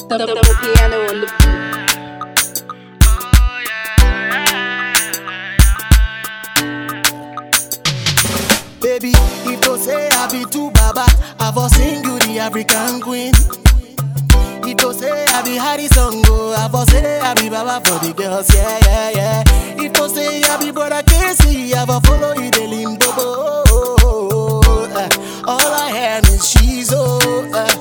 the, the, the piano on the beat. Baby, if you say I be too baba, I for sing you the African queen. If you say I be Harrison go, I for say I be baba for the girls, yeah, yeah, yeah. If you say I be brother Casey, I for follow you the limbo. Uh, all I have is she's oh. Uh.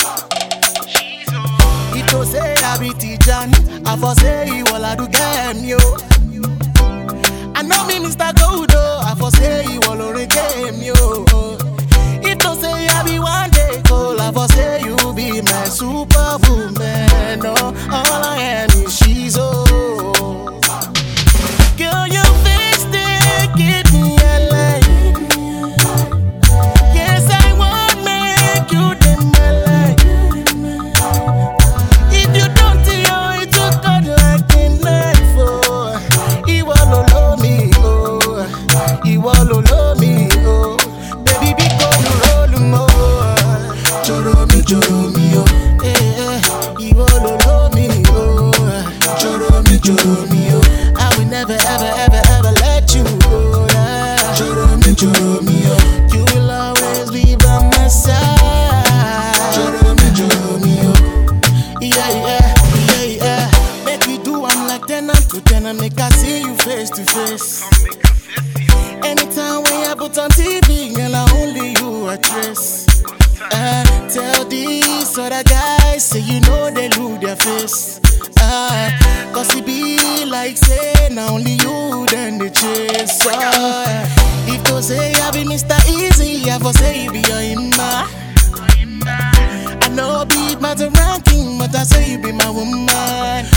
If you say I be Tijan, I for say you all I do game yo. I know me Mr. Godo, I for say you all on game yo. If you say I be one day cold, I for say you be my superwoman. No, all I am is she's oh. Girl, your face they give me a light. Yes, I want make you the my life. If you don't know it will cut like a knife, oh. Ìwọ ló lọ́ mi, oh. Ìwọ ló lọ́ mi, oh. Baby, bí kò lù rólù mọ́. Jọ̀rọ̀ mi, jọ̀rọ̀ mi, oh. Eh, eh. Ìwọ ló lọ́ mi, oh. Jọ̀rọ̀ mi, jọ̀rọ̀ mi, oh. I will never, ever, ever, ever let you go. yeah. Jọ̀rọ̀ mi, jọ̀rọ̀ mi, oh. You will always be by my side. Jọ̀rọ̀ mi, jọ̀rọ̀ mi, oh. Yeah, yeah, yeah, yeah. Make we do I'm like tenant to tenant, make I see you face to face. Anytime when you put on TV, girl, I only you I trace. Uh, tell these other guys, say you know they lose their face. Uh, Cause it be like say, now only you then they chase. Uh, if you say I be Mr. Easy, I for say you be your imma. I know be matter ranking, but I say you be my woman.